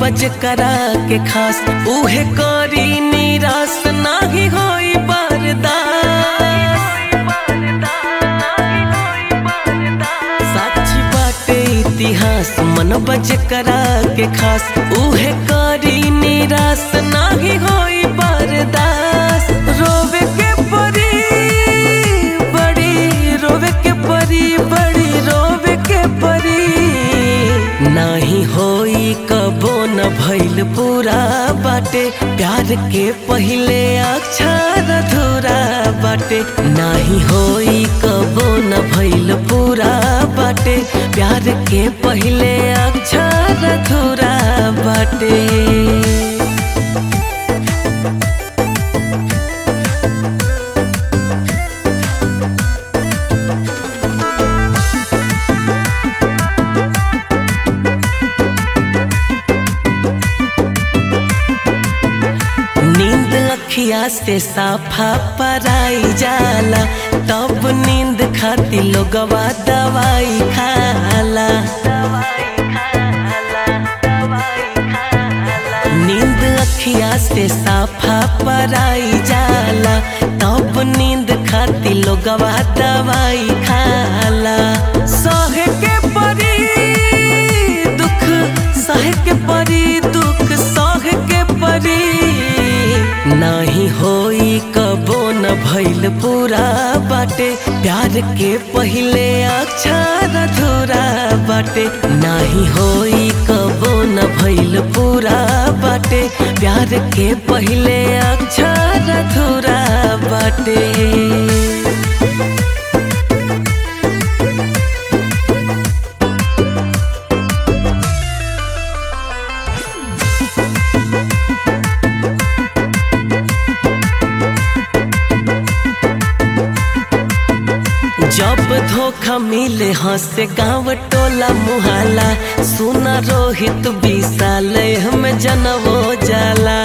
बज करा के खास उहे करी निराश नाही होई बर्दाश्त साक्षी बाटे इतिहास मन बज करा के खास उहे करी निराश नाही होई बर्दाश्त रोवे के परी बड़ी रोवे के परी बड़ी रोवे के परी नाही होई कबो न भइल पूरा बाटे प्यार के पहिले अक्षर अधूरा बाटे नाही होई कबो न भइल पूरा बाटे प्यार के पहिले अक्षर अधूरा बाटे नींद अखिया से साफा पराई जाला तब नींद खाती लोगवा दवाई खाला नींद अखिया से साफा पराई जाला तब नींद खाती लोगवा दवाई खाला सहे के परी दुख सहे के परी दुख सहे के परी नाही होई कबो न भइल पूरा बाटे प्यार के पहिले अक्षर अधूरा बाटे नाही होई कबो न भइल पूरा बाटे प्यार के पहिले अक्षर अधूरा बाटे जब धोखा मिले हंसे गाँव टोला मुहाला सुना रोहित विशाल हम जनवो जाला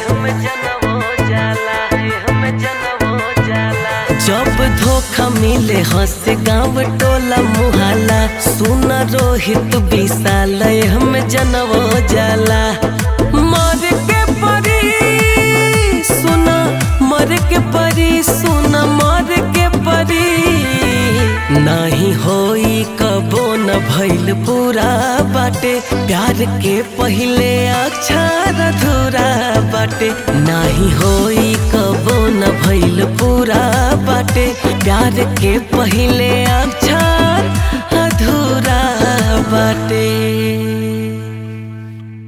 जब धोखा मिले हंसे गाँव टोला मुहाला सुना रोहित विशाल हम जनवो जाला मर के परी सुना मर के परी सुना मर के परी नाही होई कबो न भइल पूरा बाटे प्यार के पहिले अक्षर अधूरा बाटे नाही होई कबो न भइल पूरा बाटे प्यार के पहिले अक्षर अधूरा बाटे